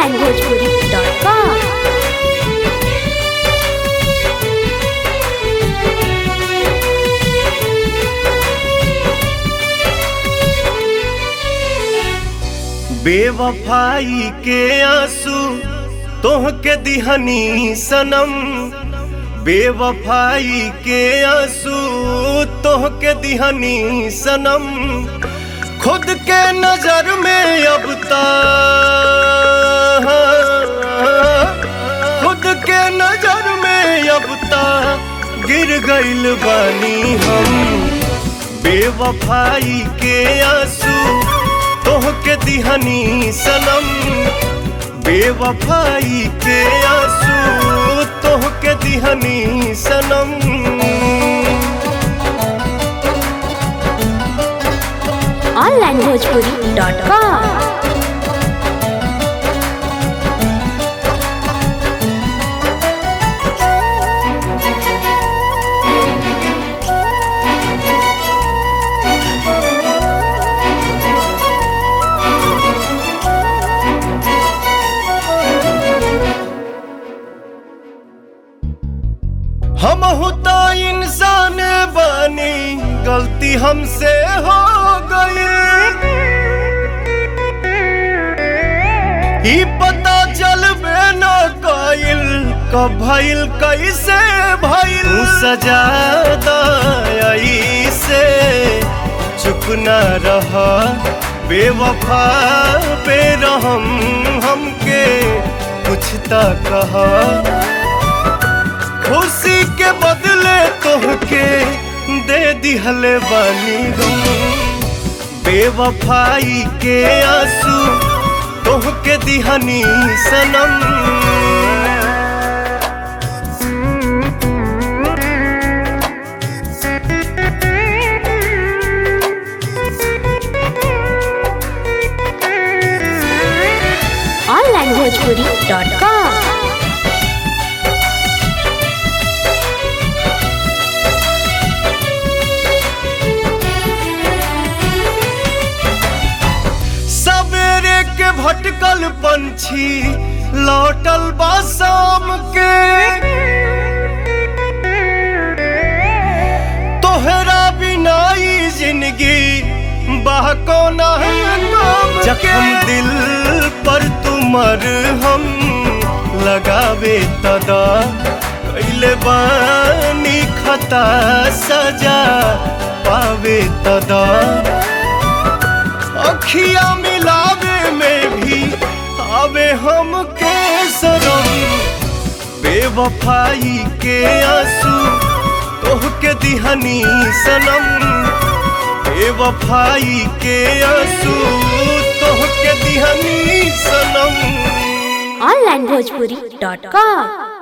onlinebhojpuri.com बेवफाई के आंसू तोह के दिहनी सनम बेवफाई के आंसू तोह के दिहनी सनम खुद के नजर में अब ता खुद के नजर में अब ता गिर गइल बानी हम बेवफाई के आंसू तोह के दिहनी सनम बेवफाई के आंसू तोह के दिहनी सनम onlinebhojpuri.com हम होता इंसान बनी गलती हमसे हो गई ई पता चलबे न कइल कब भइल कैसे भइल तू सजा दई से चुप न रह बेवफा बेरहम हमके कुछ त कहा खुशी के बदले तोहके दे दिहले बानी गम बेवफाई के आंसू तोहके दिहनी सनम onlinebhojpuri.com सवेरे के भटकल पंछी लौटल बा शाम के तोहरा बिना ई जिंदगी बाह कोना जखम दिल पर तुमर हम लगावे तदा कैले बानी खता सजा पावे तदा अखिया मिलावे में भी आवे हम के सरम बेवफाई के आंसू तोह के दिहनी सनम बेवफाई के आंसू तोह के दिहनी सनम onlinebhojpuri.com